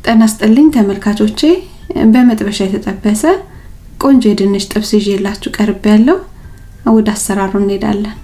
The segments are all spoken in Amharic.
ጤና ይስጥልኝ ተመልካቾቼ፣ በመጥበሻ የተጠበሰ ቆንጆ የድንች ጥብስ ይዤላችሁ ቀርብ ያለው ወደ አሰራሩ እንሄዳለን።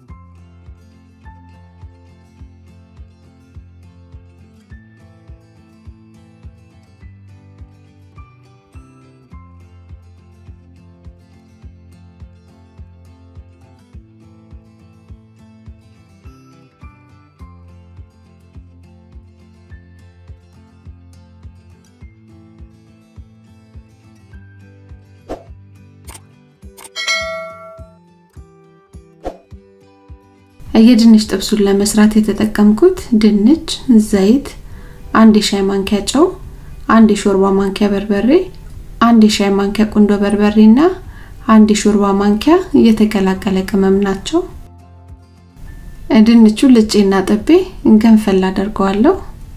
የድንች ጥብሱን ለመስራት የተጠቀምኩት ድንች፣ ዘይት፣ አንድ የሻይ ማንኪያ ጨው፣ አንድ የሾርባ ማንኪያ በርበሬ፣ አንድ የሻይ ማንኪያ ቁንዶ በርበሬ እና አንድ የሾርባ ማንኪያ የተቀላቀለ ቅመም ናቸው። ድንቹን ልጬና ጥቤ ገንፈል አደርገዋለሁ።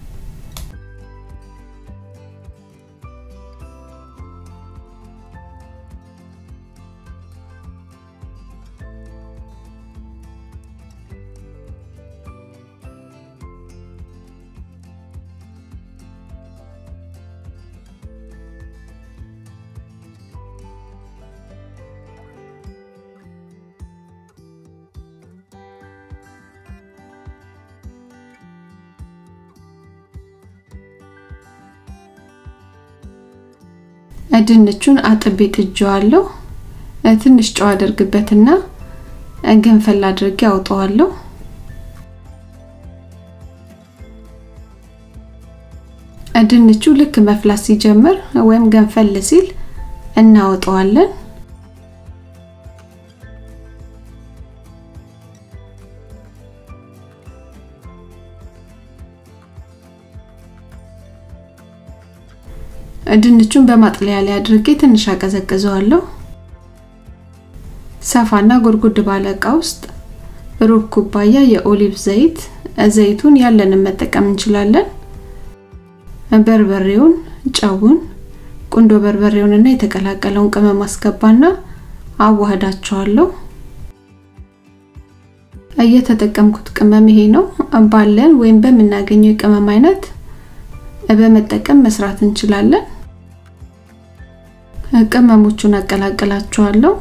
ድንቹን አጥቤ ጥጄዋለሁ። ትንሽ ጨው አደርግበትና ገንፈል አድርጌ አውጠዋለሁ። ድንቹ ልክ መፍላት ሲጀምር ወይም ገንፈል ሲል እናወጣዋለን። ድንቹን በማጥለያ ላይ አድርጌ ትንሽ አቀዘቅዘዋለሁ። ሰፋና ጎድጎድ ባለ እቃ ውስጥ ሩብ ኩባያ የኦሊቭ ዘይት፣ ዘይቱን ያለንን መጠቀም እንችላለን። በርበሬውን፣ ጨውን፣ ቁንዶ በርበሬውንና የተቀላቀለውን ቅመም አስገባና አዋህዳቸዋለሁ። እየተጠቀምኩት ቅመም ይሄ ነው። ባለን ወይም በምናገኘው የቅመም አይነት በመጠቀም መስራት እንችላለን። ቅመሞቹን አቀላቅላቸዋለሁ።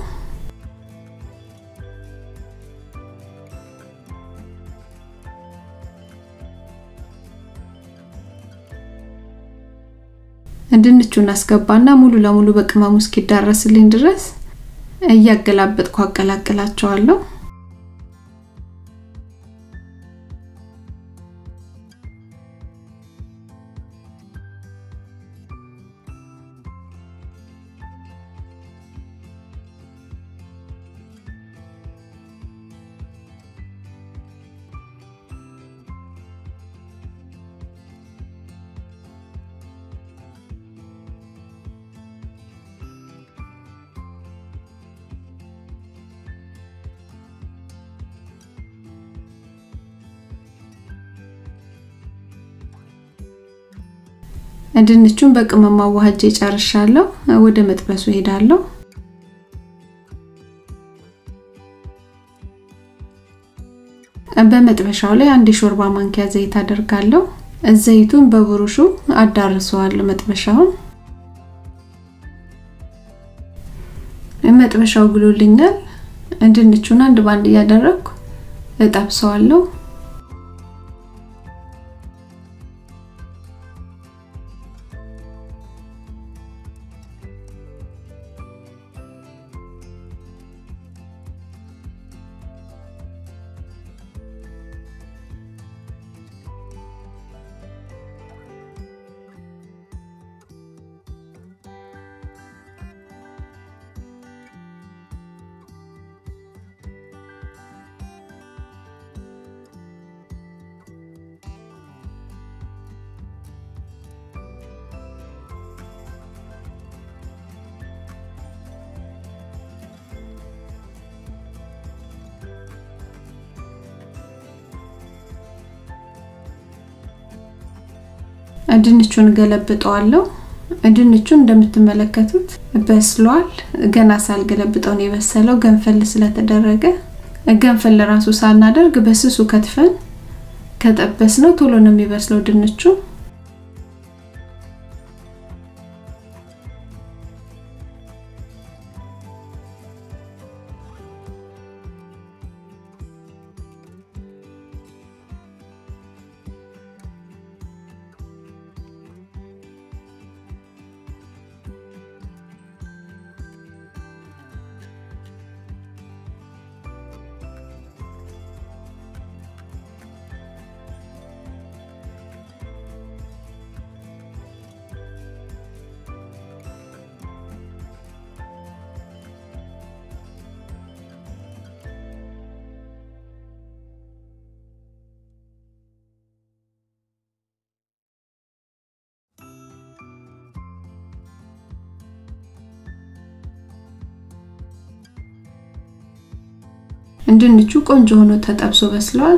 ድንቹን አስገባና ሙሉ ለሙሉ በቅመሙ እስኪዳረስልኝ ድረስ እያገላበጥኩ አቀላቅላቸዋለሁ። ድንቹን በቅመም አዋህጄ ጨርሻለሁ። ወደ መጥበሱ ሄዳለሁ። በመጥበሻው ላይ አንድ የሾርባ ማንኪያ ዘይት አደርጋለሁ። ዘይቱን በብሩሹ አዳርሰዋለሁ መጥበሻውን። መጥበሻው ግሎልኛል። ድንቹን አንድ ባንድ እያደረግኩ እጠብሰዋለሁ። ድንቹን ገለብጠዋለሁ። ድንቹን እንደምትመለከቱት በስሏል። ገና ሳልገለብጠው ነው የበሰለው፣ ገንፈል ስለተደረገ። ገንፈል ራሱ ሳናደርግ በስሱ ከትፈን ከጠበስ ነው ቶሎ ነው የሚበስለው ድንቹ። ድንቹ ቆንጆ ሆኖ ተጠብሶ በስሏል።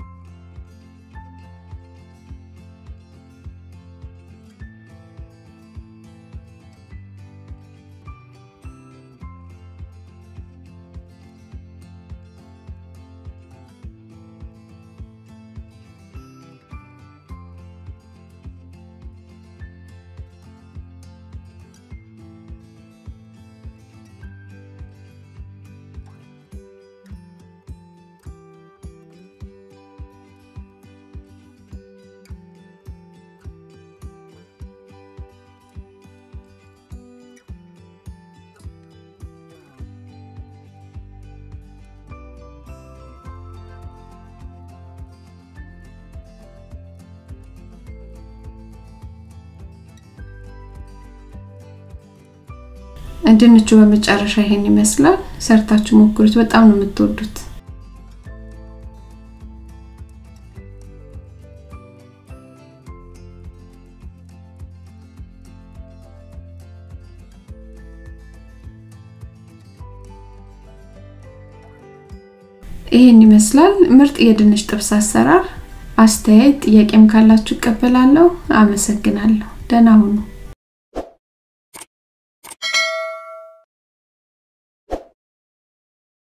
ድንቹ በመጨረሻ ይሄን ይመስላል። ሰርታችሁ ሞክሩት፣ በጣም ነው የምትወዱት። ይሄን ይመስላል ምርጥ የድንች ጥብስ አሰራር። አስተያየት ጥያቄም ካላችሁ እቀበላለሁ። አመሰግናለሁ። ደህና ሁኑ።